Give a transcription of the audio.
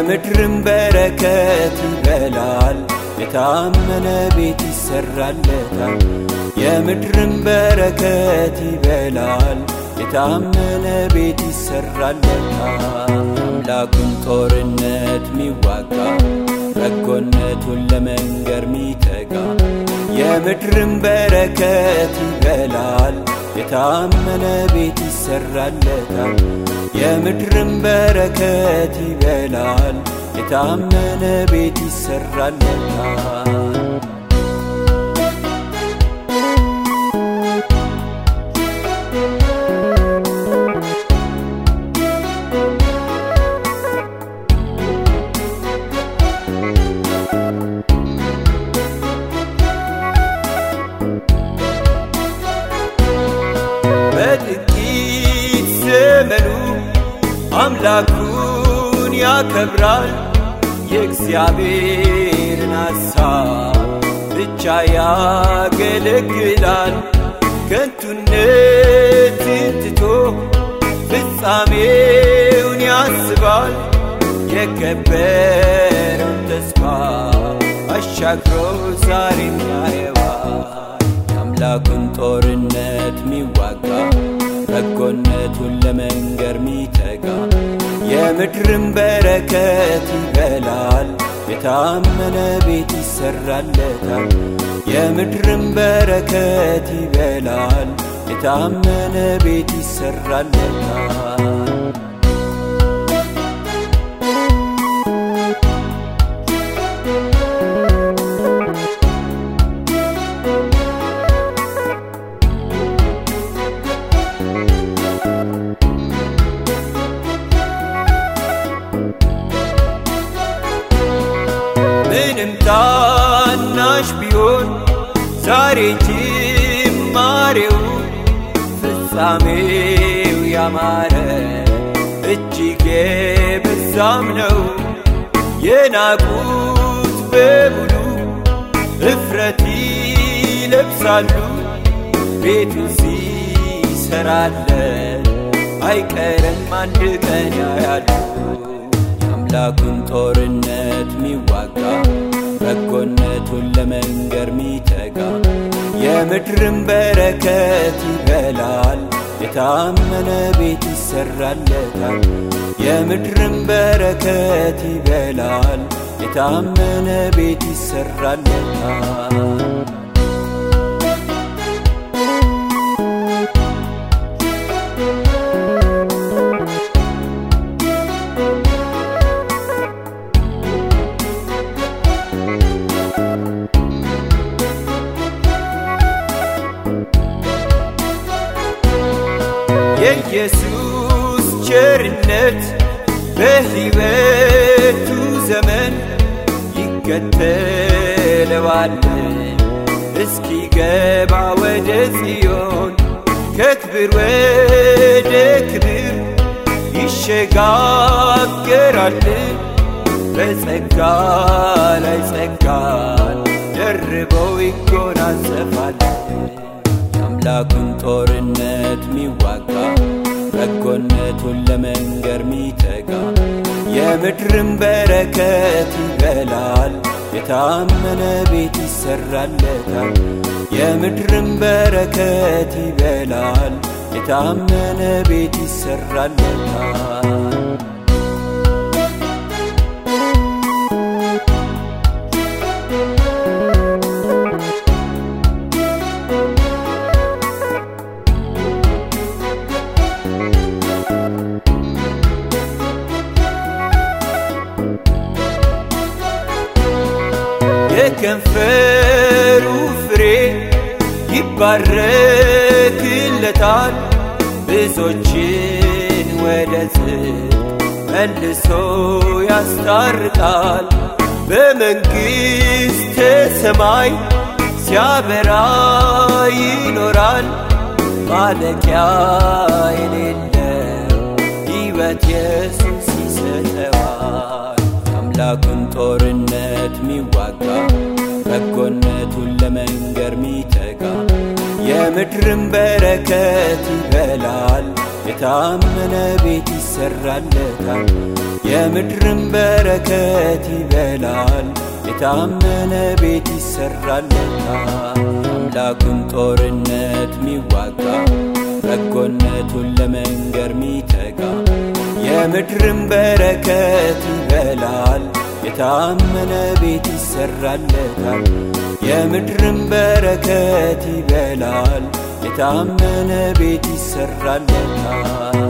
የምድርን በረከት ይበላል። የታመነ ቤት ይሰራለታል። የምድርን በረከት ይበላል። የታመነ ቤት ይሰራለታል። አምላኩን ጦርነት ሚዋጋ በጎነቱን ለመንገር ሚተጋ የምድርን በረከት ይበላል። የታመነ ቤት ይሰራለታል። የምድርን በረከት ይበላል። የታመነ ቤት ይሰራለታል። በጥቂት ዘመኑ አምላኩን ያከብራል። የእግዚአብሔርን ሐሳብ ብቻ ያገለግላል። ከንቱነትን ትቶ ፍጻሜውን ያስባል። የከበረውን ተስፋ አሻግሮ ዛሬም ያየዋል። የአምላኩን ጦርነት ሚዋጋ በጎነቱን ለመንገር ሚተጋ የምድርን በረከት ይበላል። የታመነ ቤት ይሰራለታል። የምድርን በረከት ይበላል። የታመነ ቤት ይሰራለታል። ምንም ታናሽ ቢሆን ዛሬ ጅማሬው ፍጻሜው ያማረ እጅግ የበዛም ነው። የናቁት በሙሉ እፍረት ይለብሳሉ። ቤቱ ሲሰራለን አይቀርም አንድ ቀን ያያሉ። የአምላኩን ጦርነት ሚዋጋ በጎነቱን ለመንገር ሚተጋ የምድርን በረከት ይበላል። የታመነ ቤት ይሰራለታል። የምድርን በረከት ይበላል። የታመነ ቤት ይሰራለታል። የኢየሱስ ቸርነት በሕይወቱ ዘመን ይከተለዋል እስኪገባ ወደ ጽዮን ከክብር ወደ ክብር ይሸጋገራል በጸጋ ላይ ጸጋን ደርበው ይጎናጸፋል። የአምላኩን ጦርነት ሚዋጋ በጎነቱን ለመንገር ሚተጋ የምድርን በረከት ይበላል። የታመነ ቤት ይሰራለታል። የምድርን በረከት ይበላል። የታመነ ቤት ይሰራለታል። የከንፈሩ ፍሬ ይባረክለታል። ብዙዎችን ወደ ጽድቅ መልሶ ያስታርቃል። በመንግሥተ ሰማይ ሲያበራ ይኖራል። ማለቂያ የሌለው ሕይወት ኢየሱስ ይሰጠዋል። የአምላኩን ጦርነት ሚዋጋ በጎነቱን ለመንገር ሚተጋ የምድርን በረከት ይበላል። የታመነ ቤት ይሰራለታል የምድርን በረከት ይበላል የታመነ ቤት ይሰራለታል አምላኩን ጦርነት ሚዋጋ በጎነቱን ለመንገር ሚተጋ የምድርን በረከት ይበላል የታመነ ቤት ይሰራለታል የምድርን በረከት ይበላል የታመነ ቤት ይሰራለታል